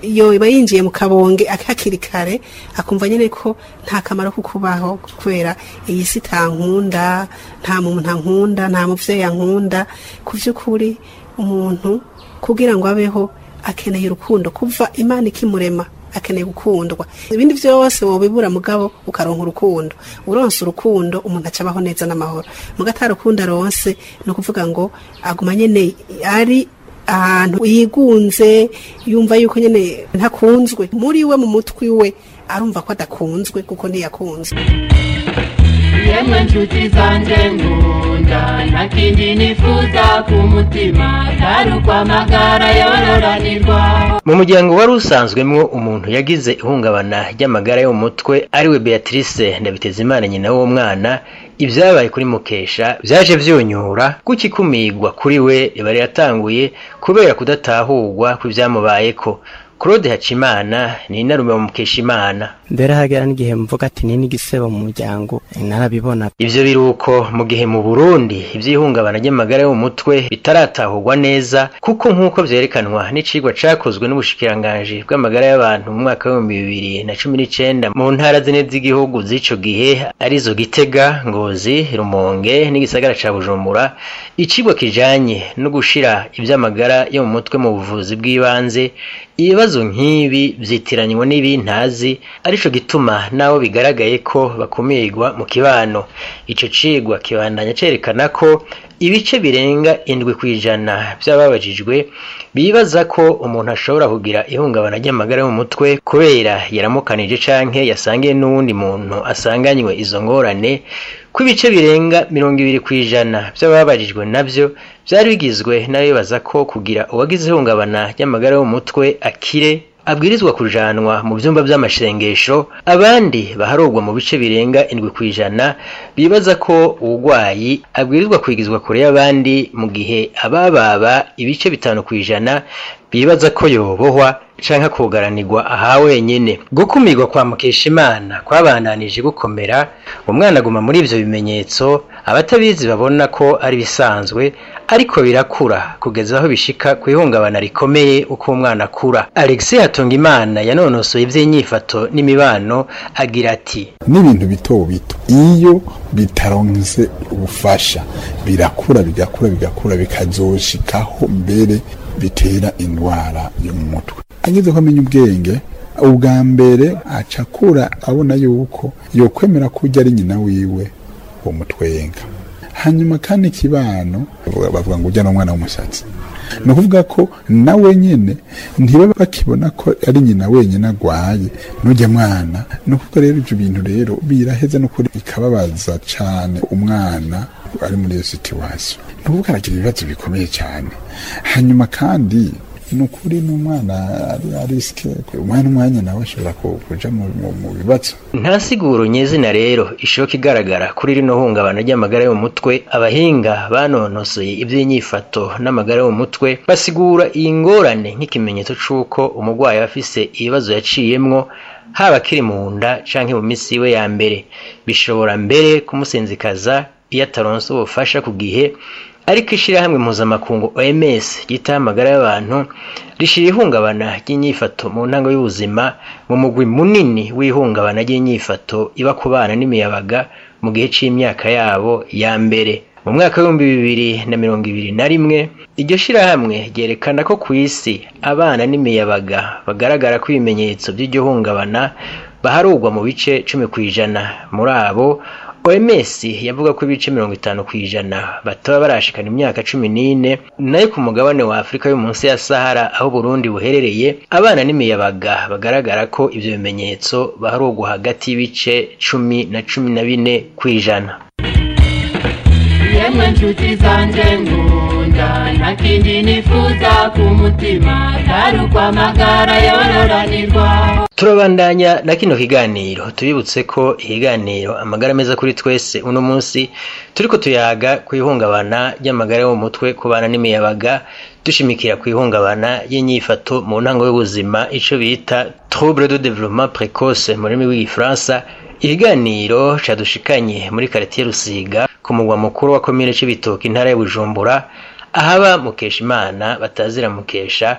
yoba yinjiye mu kabonge hakiri kare akumva nyine ko nta kamaro ko kubaho kubera iyi si tankunda nta muntu ankunda nta muvyeyi ankunda ku vy'ukuri umuntu kugira ngo abeho akeneye urukundo kuva imana ikimurema akeneye gukundwa ibindi byose wobibura mugabo ukaronka urukundo uronse urukundo umuntu aca abaho neza n'amahoro muga atarukundo aronse ni ukuvuga ngo aguma nyene ari ahantu yigunze yumva yuko nyene ntakunzwe muri we mu mutwi we arumva ko adakunzwe kuko ntiyakunzwe yemwe nshuti zanjye nkunda nta kindi nifuza ku mutima atari ukwamagara yororanirwa mu muryango wari usanzwemwo umuntu yagize ihungabana ry'amagara yo mu mutwe ariwe beatrice ndabitezimana nyina w'umwana ibyabaye kuri mukesha byaje vyonyura kuko ikumigwa kuri we riba riratanguye kubera kudatahurwa kw'ivyamubayeko claude hacimana ni inarume wa mukeshimana mbere hagera n'igihe mvuga ati ni n'igisebo mu muryango narabibona ivyo biruko mu gihe mu burundi ivy'ihungabana ry'amagara yo mu mutwe bitaratahurwa neza kuko nk'uko vyerekanwa n'icigwa cakozwe n'ubushikiranganji bw'amagara y'abantu mu mwaka w'ibihumbi bibiri na cumi n'icenda mu ntara zine z'igihugu z'ico gihe arizo gitega ngozi rumonge n'igisagara ca bujumbura icigwa kijanye no gushira ivy'amagara yo mu mutwe mu buvuzi bw'ibanze ibibazo nk'ibi vyitiranywa n'ibintazi arico gituma naho bigaragaye ko bakumirwa mu kibano ico cigwa kibandanya cerekana ko ibice birenga indwi kw'ijana vy'ababajijwe bibaza ko umuntu ashobora kugira ihungabana ry'amagara yo mu mutwe kubera yaramukanije canke yasangiye n'uwundi muntu asanganywe izo ngorane ko ibice birenga mirongo ibiri kw'ijana vy'ababajijwe navyo vyari bigizwe n'abibaza ko kugira uwagize ihungabana ry'amagara yo mu mutwe akire abwirizwa kujanwa mu vyumba vy'amashengesho abandi baharurwa mu bice birenga indwi kw'ijana bibaza ko uwugwayi abwirizwa kwigizwa kure y'abandi mu gihe abababa ibice bitanu kw'ijana bibaza ko yobohwa canke kugaranirwa aha wenyene gukumirwa kwa mukeshimana kwabandanije gukomera umwana aguma muri ivyo bimenyetso abatabizi babona ko ari bisanzwe ariko birakura kugeza aho bishika ku ihungabana rikomeye uko umwana akura alexis hatungimana yanonosoye ivy'inyifato n'imibano agira ati n'ibintu bito bito iyo bitaronse ubufasha birakura bigakura bigakura bikazoshikaho mbere bitera indwara yo mu mutwe ageze ko amenya ubwenge ubwa mbere acakura abona yuko yokwemera ko ujya ari nyina wiwe umutwenga hanyuma kandi ikibano bavuga ngo ujya n'umwana w'umushatsi ni ukuvuga ko nawe nyine ntibaba bakibona ko ari nyina wenyine agwaye n'ujya mwana ni ukuvuga rero ibyo bintu rero biraheze n'ukuri bikababaza cyane umwana ari muri iyo situwasiyo ni ukuvuga aragira ibibazo bikomeye cyane hanyuma kandi ni ukuri n'umwana ari risike umwana umwanya nawe ashobora kuja mu bibazo nta siguro nyezina rero ishoka igaragara kuri rino hungabana ry'amagara yo mu mutwe abahinga banonosoye iby'inyifato n'amagara yo mu mutwe basigura iyi ngorane nk'ikimenyetso c'uko umurwayi aba afise ibibazo yaciyemwo haba akiri mu nda canke mu misi iwe ya mbere bishobora mbere kumusinzikaza iyo ataronse ubufasha ku gihe ariko ishirahamwe mpuzamakungu OMS ryitaho amagara y'abantu rishira ihungabana ry'inyifato mu ntango y'ubuzima mu mugwi munini w'ihungabana ry'inyifato iba ku bana n'imiyabaga mu gihe c'imyaka yabo ya mbere mu mwaka w'ibihumbi bibiri na mirongo ibiri na rimwe iryo shirahamwe ryerekana ko ku isi abana n'imiyabaga bagaragara ko ibimenyetso by'iryo hungabana baharurwa mu bice cumi ku ijana muri abo OMS yavuga ko ibice mirongo itanu ku ijana bataba barashikana imyaka cumi n'ine nayo ku mugabane wa Afurika yo munsi ya Sahara aho Burundi buherereye abana n'imiyabaga bagaragara ko ivyo bimenyetso baharugwa hagati y'ibice cumi na cumi na bine ku ijana yemwe nshuti zanjye nkunda nta kindi nifuza ku mutima atari ukwamagara yororanirwa turabandanya na kino kiganiro tubibutse ko ikiganiro amagara meza kuri twese uno munsi turiko tuyaga ku ihungabana ry'amagara yo mu mutwe ku bana n'imiyabaga dushimikira ku ihungabana y'inyifato mu ntango y'ubuzima ico bita trouble de développement précoce mu rurimi rw'igifaransa ikiganiro cadushikanye muri karitiye rusiga ku mugwa mukuru wa komine c'ibitoki intara ya bujumbura ahaba mukesha imana batazira mukesha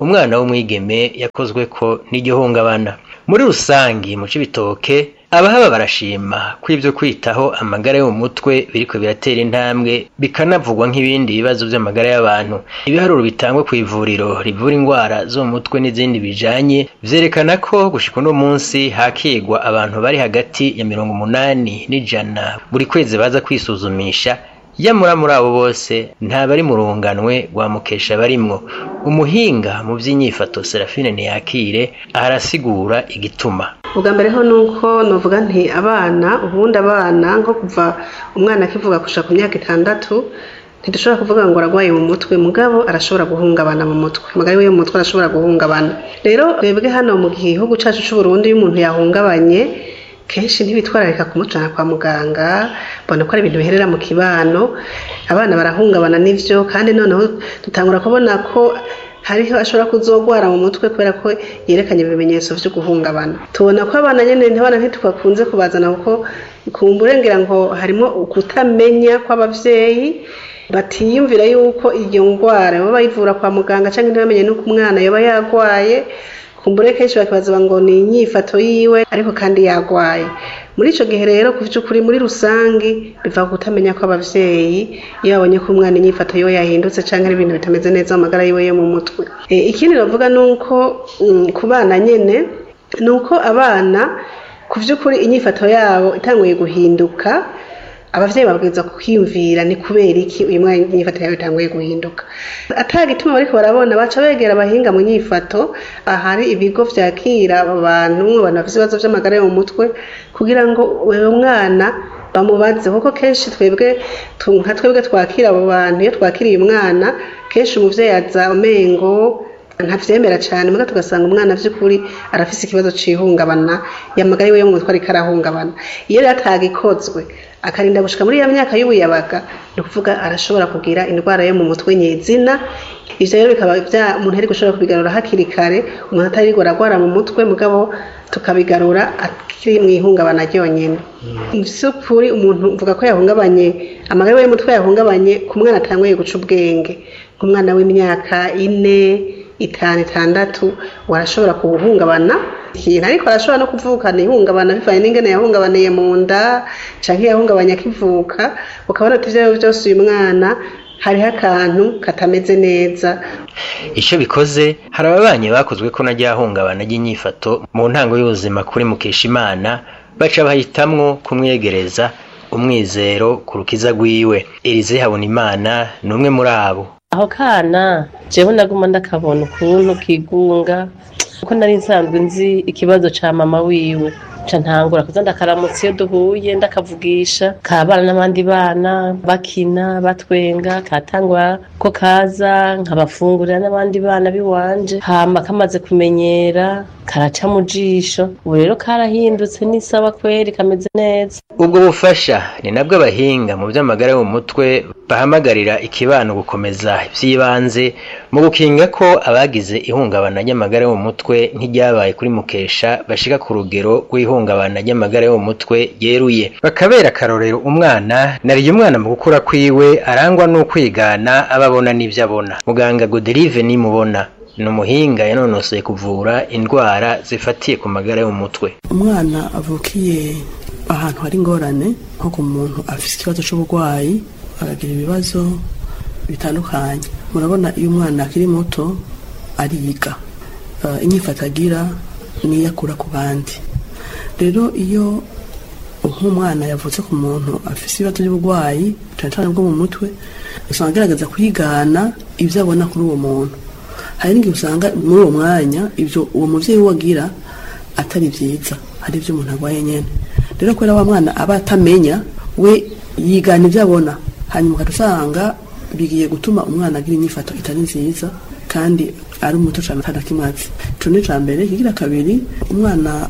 umwana w'umwigeme yakozwe ko n'igihungabana muri rusangi mu cibitoke abahaba barashima ko ibyo kwitaho amagara yo mu mutwe biriko biratera intambwe bikanavugwa nk'ibindi bibazo by'amagara y'abantu ibiharuro bitangwa ku ivuriro rivura indwara zo mu mutwe n'izindi bijanye vyerekana ko gushika uno munsi hakigwa abantu bari hagati ya mirongo umunani n'ijana buri kwezi baza kwisuzumisha yamura muri abo bose nta bari mu runganwe rwa mukesha barimwo umuhinga mu by'inyifato serafine ntiyakire arasigura igituma ubwa mbere ho ni uko nuvuga nti abana ubundi abana nko kuva umwana akivuga gushaka ku myaka itandatu ntidushobora kuvuga ngo ararwaye mu mutwe mugabo arashobora guhungabana mu mutwe amagara yiwe mu mutwe arashobora guhungabana rero twebwe hano mu gihugu cyacu cy'u Burundi iyo umuntu yahungabanye kenshi ntibitwararika kumujyana kwa muganga mbona ko ari ibintu biherera mu kibano abana barahungabana n'ibyo kandi noneho dutangura kubona ko hariho ashobora kuzogwara mu mutwe kubera ko yerekanye ibimenyetso byo guhungabana tubona ko abana nyine ntibana ntitubakunze kubazana kuko kumburengera ngo harimo ukutamenya kw'ababyeyi batiyumvira yuko iyo ndwara baba bayivura kwa muganga cyangwa ntibamenye n'uko umwana yaba yarwaye kumbure kenshi bakibaza ngo ni inyifato yiwe ariko kandi yagwaye muri icyo gihe rero ku by'ukuri muri rusange biva ku kutamenya kw'ababyeyi iyo babonye ko umwana inyifato yiwe yahindutse cyangwa ari ibintu bitameze neza mu magara yiwe yo mu mutwe ikindi bavuga ni uko ku bana nyine ni uko abana ku by'ukuri inyifato yabo itanguye guhinduka abavyeyi babwirizwa kwiyumvira ni kubera iki uyu mwana inyifato yawe itanguye guhinduka atagituma bariko barabona baca begera abahinga mu nyifato ahari ibigo vyakira abantu abantu bafise ibibazo vy'amagara yo mu mutwe kugira ngo uwo mwana bamubaze kuko kenshi twebwe nka twebwe twakira abo bantu iyo twakiriye umwana kenshi umuvyeyi aza umengo ntavyemera cyane muga tugasanga umwana vy'ukuri arafise ikibazo c'ihungabana yamagara yiwe yo mu mutwe ariko arahungabana iyo rero atagikozwe akarinda gushika muri ya myaka y'ubuyabaga ni ukuvuga arashobora kugira indwara yo mu mutwe nyezina ivyo rero bikaba vya umuntu ari gushobora kubigarura hakiri kare umuntu atarirwa aragwara mu mutwe mugabo tukabigarura akiri mu ihungabana ryonyene vy'ukuri umuntu uvuga ko yahungabanye amagara y'umutwe yahungabanye ku mwana atanguye guca ubwenge nk'umwana w'imyaka ine itanu itandatu warashobora kuwuhungabana ikintu ariko arashobora no kuvukana ihungabana bivanye n'ingene yahungabaniye mu nda canke yahungabanye akivuka ukabona ati ivyo byose uyu mwana hariho akantu katameze neza icyo bikoze hari ababanyi bakozwe ko najya hungabana ry'inyifato mu ntango y'ubuzima kuri mukeshimana baca bahitamwo kumwegereza umwizero ku rukiza rwiwe erize habonimana ni umwe muri abo aho kana jewe naguma ndakabona ukuntu kigunga kuko nari nsanzwe nzi ikibazo ca mama wiwe ca ntangura kuza ndakaramutsa iyo duhuye ndakavugisha kabana n'abandi bana bakina batwenga katangwa ko kaza nkabafungurira n'abandi bana biwanje hama kamaze kumenyera karaca mu jisho ubu rero karahindutse n'isaba kweri kameze neza ubwo bufasha ni nabwo abahinga mu by'amagara yo mu mutwe bahamagarira ikibano gukomeza iby'ibanze mu gukinga ko abagize ihungabana ry'amagara yo mu mutwe nk'iryabaye kuri mukesha bashika ku rugero rw'ihungabana ry'amagara yo mu mutwe yeruye bakabera akarorero umwana nariye umwana mu gukura kwiwe arangwa n'ukwigana ababona n'ibyo abona muganga goderive nimubona ni umuhinga yanonosoye kuvura indwara zifatiye ku magara yo mu mutwe umwana avukiye ahantu hari ingorane nko ku muntu afite ikibazo cy'uburwayi aragira ibibazo bitandukanye murabona iyo umwana akiri muto ariga inyifato agira niyo akura ku bandi rero iyo nk'umwana yavutse ku muntu afite ibibazo by'uburwayi cyane cyane bwo mu mutwe usanga agaragaza kwigana ibyo abona kuri uwo muntu hari n'igihe usanga muri uwo mwanya ibyo uwo mubyeyi we agira atari byiza hari ibyo umuntu arwaye nyine rero kubera wa mwana aba atamenya we yigana ibyo abona hanyuma ukajya usanga bigiye gutuma umwana agira inyifato itari nziza kandi ari umuto cyane atanakimaze icyo ni icya mbere kigira kabiri umwana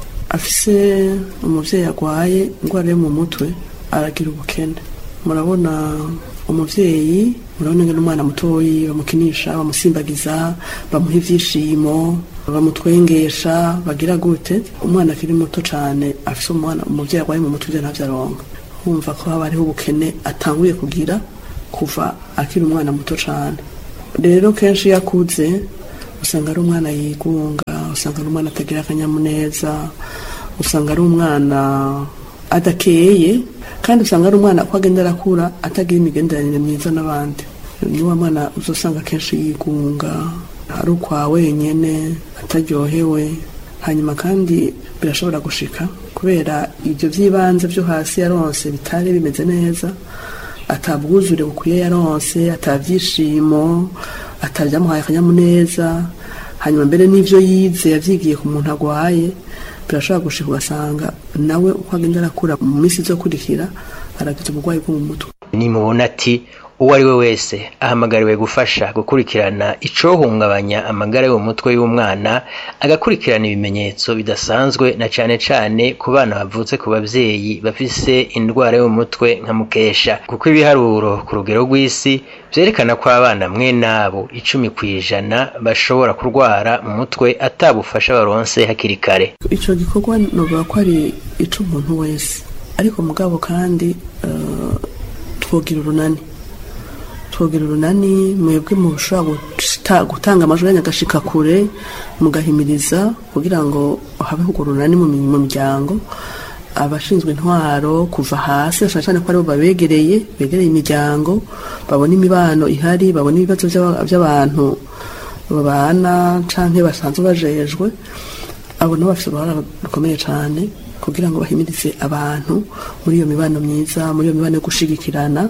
afise umubyeyi arwaye indwara yo mu mutwe aragira ubukene murabona umubyeyi murabona ngo n'umwana mutoyi bamukinisha bamusimbagiza bamuha ibyishimo bamutwengesha bagira gute umwana akiri muto cyane afite umwana umubyeyi arwaye mu mutwe ntabyo aronka wumva ko haba hariho ubukene atanguye kugira kuva akiri umwana muto cyane rero kenshi iyo akuze usanga ari umwana yigunga usanga ari umwana atagira akanyamuneza usanga ari umwana adakeye kandi usanga ari umwana uko agenda arakura atagira imigenderanire myiza n'abandi ni wa mwana uzasanga akenshi yigunga ari ukwa wenyine ataryohewe hanyuma kandi birashobora gushika kubera ibyo by'ibanze byo hasi yaronse bitari bimeze neza atabwuzure bukwiye yaronse atabyishimo atabyamuhaye akanyamuneza hanyuma mbere n'ibyo yize yabyigiye ku muntu arwaye birashobora gushika ugasanga nawe uko agenda arakura mu minsi izokurikira aragize uburwayi bwo mu mutwe nimubona ati uwo ari we wese ahamagariwe gufasha gukurikirana icohungabanya amagara yo mu mutwe y'umwana agakurikirana ibimenyetso bidasanzwe na cane cane ku bana bavutse ku bavyeyi bafise indwara yo mu mutwe nka mukesha kuko ibiharuro ku rugero rw'isi vyerekana ko abana mwe nabo icumi kw'ijana bashobora kurwara mu mutwe atabufasha baronse hakiri kare ico gikorwa novuga ko ari ic'umuntu wese ariko mugabo kandi uh, twogira urunani twogira urunani mwebwe mushobora gutanga amajwi yanyu agashika kure mugahimiriza kugira ngo habeho urwo runani mu miryango abashinzwe intwaro kuva hasi cyane cyane ko aribo babegereye begereye imiryango babona imibano ihari babona ibibazo by'abantu babana cyangwa basanzwe bajejwe abo nabo bafite uruhare rukomeye cyane kugira ngo bahimirize abantu muri iyo mibano myiza muri iyo mibano yo gushigikirana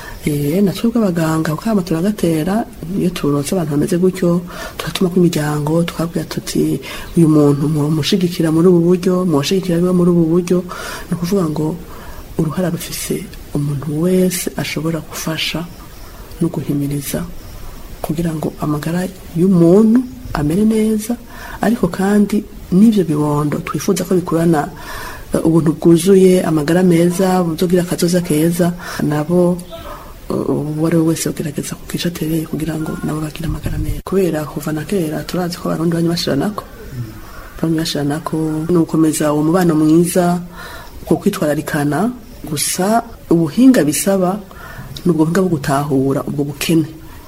na twebwe abaganga ukama turagatera iyo turotse abantu bameze gutyo turatuma imiryango tukabwira tuti uyu muntu mushigikira muri ubu buryo muwashigikira biba muri ubu buryo ni ukuvuga ngo uruhara rufise umuntu wese ashobora gufasha no guhimiriza kugira ngo amagara y'umuntu amere neza ariko kandi n'ibyo bibondo twifuza ko bikurana ubuntu bwuzuye amagara meza buzogira akazoza keza nabo uwo ari we wese ugerageza kukisha atereye kugira ngo nabo bagire amagara meza kubera kuva na kera turazi ko abarundi banywa bashiranako banywa bashiranako ni ugukomeza uwo mubano mwiza ku kwitwararikana gusa ubuhinga bisaba ni ubwo buhinga bwo gutahura ubwo bukene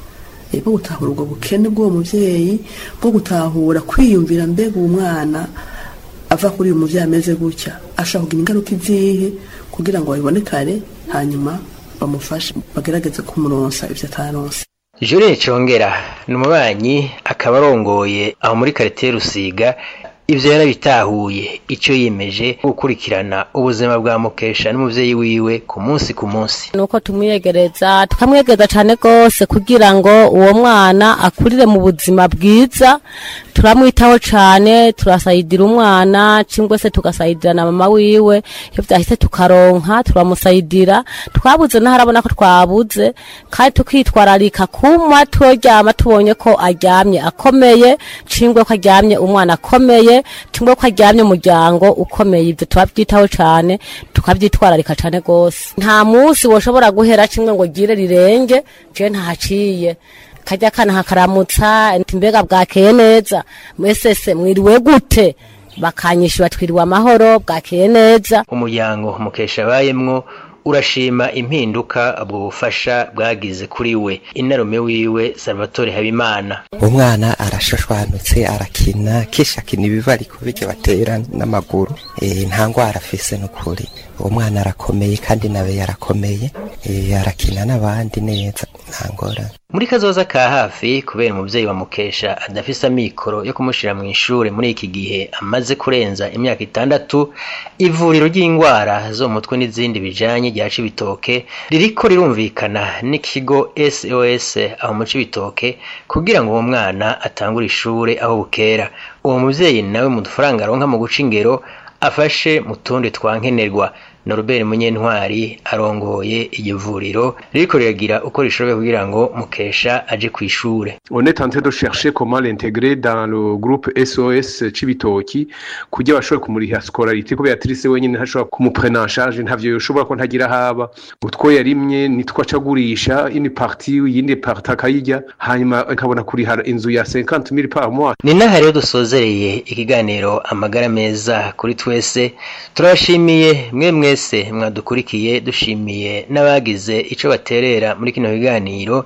bwo gutahura ubwo bukene bw'uwo mubyeyi bwo gutahura kwiyumvira mbega uwo mwana ava kuri uyu mubyeyi ameze gutya ashobora kugira ingaruka izihe kugira ngo babibone kare hanyuma bamufashe bagerageze kumuronsa ibyo ataronse Julie Congera ni umubanyi akaba arongoye aho muri karitiye Rusiga ivyo yarabitahuye ico yimeje gukurikirana ubuzima bwa Mukesha n'umuvyeyi wiwe ku munsi ku munsi nuko tumwiyegereza tukamwiyegereza cane gose kugira ngo uwo mwana akurire mu buzima bwiza turamwitaho cane turasayidira umwana cingwe se tugasayidira na mama wiwe iyo vyahise tukaronka turamusayidira twabuze naharabona ko twabuze kandi tukitwararika kuma turyama tubonye ko aryamye akomeye cingwe ko aryamye umwana akomeye cingwe ko aryamye umuryango ukomeye ivyo turavyitaho cane tukavyitwararika cane gose nta musi woshobora guhera cimwe ngo gire rirenge je ntahaciye kajya kana hakaramutsa mbega bwakeye neza mwesese mwiriwe gute bakanyishura twiriwe amahoro bwakeye neza umuryango mukesha abayemwo urashima impinduka ubwo bufasha bwagize kuri we inarume wiwe salvatore habimana umwana arashashwanutse arakina kisha akina ibibariko bijya batera n'amaguru e, nta ngwara afise n'ukuri uwo mwana arakomeye kandi nawe yarakomeye e, arakina n'abandi neza nta ngorane muri kazoza ka hafi kubera umuvyeyi wa mukesha adafise amikoro yo kumushira mu ishure muri iki gihe amaze kurenza imyaka itandatu ivuriro ry'ingwara zo mu mutwe n'izindi bijanye rya cibitoke ririko rirumvikana n'ikigo sos aho mu cibitoke kugira ngo uwo mwana atangure ishure aho bukera uwo muvyeyi nawe mu dufaranga aronka mu guca ingero afashe mu tundi twankenerwa Norbert Munyentwari arongoye iryo vuriro ririko riragira uko rishoboye kugira ngo mukesha aje kwishure On est en train de chercher comment l'intégrer dans le groupe SOS Cibitoki kugira bashobore kumuriha scolarité ko Beatrice wenyine ntashobora kumuprena en charge ntavyo yoshobora ko ntagira haba utwo yarimye nitwo acagurisha ini partie yindi partie akayirya hanyuma akabona kuriha inzu ya 50000 par mois ni naha rero dusozereye ikiganiro amagara meza kuri twese turabashimiye mwe mwese mwadukurikiye dushimiye n'abagize ico baterera muri kino kiganiro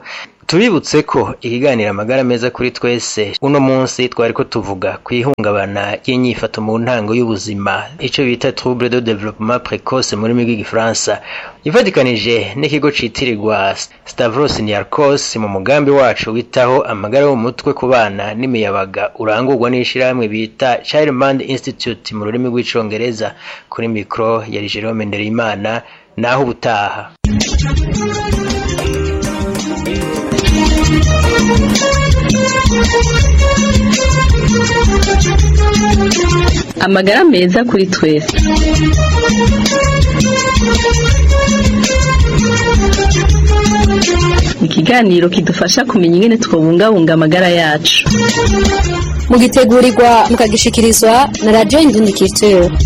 tubibutse ko ikiganiro amagara meza kuri twese uno munsi twari ko tuvuga ku ihungabana ry'inyifato mu ntango y'ubuzima icyo bita trouble de développement précoce mu rurimi rw'igifaransa ifatikanije n'ikigo citirirwa stavros niarchos mu mugambi wacu witaho amagara yo mu mutwe ku bana n'imiyabaga urangurwa n'ishyirahamwe bita childmind institute mu rurimi rw'icongereza kuri mikoro ya jerome ndereyimana naho ubutaha amagara meza kuri twese ikiganiro kidufasha kumenya ingene twobungabunga amagara yacu mugitegurirwa mukagishikirizwa na radiyo indundikitiro